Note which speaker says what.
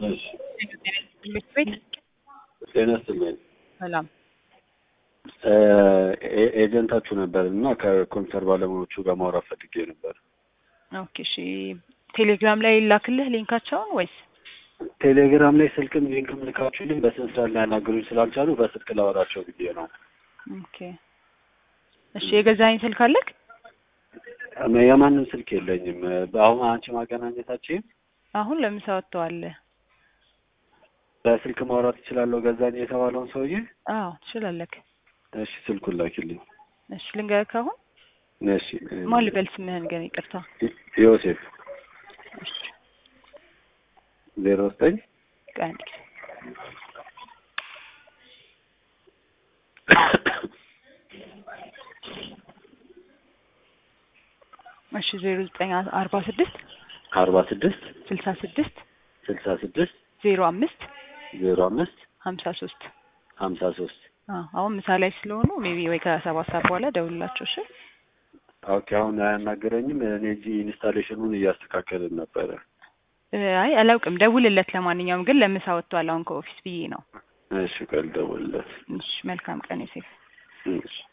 Speaker 1: እሺ
Speaker 2: ትምህርት ቤት
Speaker 1: ጤና ይስጥልኝ።
Speaker 2: ሰላም
Speaker 1: እ ኤ- ኤጀንታችሁ ነበር እና ከኮምፒውተር ባለሙያዎቹ ጋር ማውራት ፈልጌ ነበር።
Speaker 2: ኦኬ እሺ ቴሌግራም ላይ ላክልህ ሊንካቸውን ወይስ
Speaker 1: ቴሌግራም ላይ ስልክም ሊንክም ልካችሁልኝ በስንት ሰዓት ሊያናግሩኝ ስላልቻሉ በስልክ ላወራቸው ብዬ ነው።
Speaker 2: ኦኬ እሺ የገዛኸኝ ስልክ አለክ
Speaker 1: እም- የማንም ስልክ የለኝም። በአሁን አንቺ ማገናኘታችን
Speaker 2: አሁን ለምሳ ወጥተዋል
Speaker 1: በስልክ ማውራት እችላለሁ ገዛኝ የተባለውን ሰውዬ።
Speaker 2: አዎ ትችላለክ
Speaker 1: እሺ ስልኩን ላኪልኝ።
Speaker 2: እሺ ልንገርክ አሁን
Speaker 1: እሺ እ-
Speaker 2: ማን ልበል ስምህን ግን ይቅርታ
Speaker 1: ዮሴፍ
Speaker 2: እሺ
Speaker 1: ዜሮ ዘጠኝ
Speaker 2: ቆይ አንድ ጊዜ እሺ ዜሮ ዘጠኝ አርባ ስድስት
Speaker 1: አርባ ስድስት
Speaker 2: ስልሳ ስድስት
Speaker 1: ስልሳ ስድስት
Speaker 2: ዜሮ አምስት
Speaker 1: ዜሮ አምስት
Speaker 2: ሀምሳ ሶስት
Speaker 1: ሀምሳ ሶስት
Speaker 2: አዎ አሁን ምሳ ላይ ስለሆኑ ሜቢ ወይ ከሰባት ሰዓት በኋላ ደውልላቸው እሺ
Speaker 1: ኦኬ አሁን አያናገረኝም። እኔ እዚህ ኢንስታሌሽኑን እያስተካከልን ነበረ።
Speaker 2: እ አይ አላውቅም ደውልለት ለማንኛውም ግን ለምሳ ወጥቷል አሁን ከኦፊስ ብዬ ነው
Speaker 1: እሺ ቆይ ልደውልለት።
Speaker 2: እሺ መልካም ቀን ዮሴፍ
Speaker 1: እሺ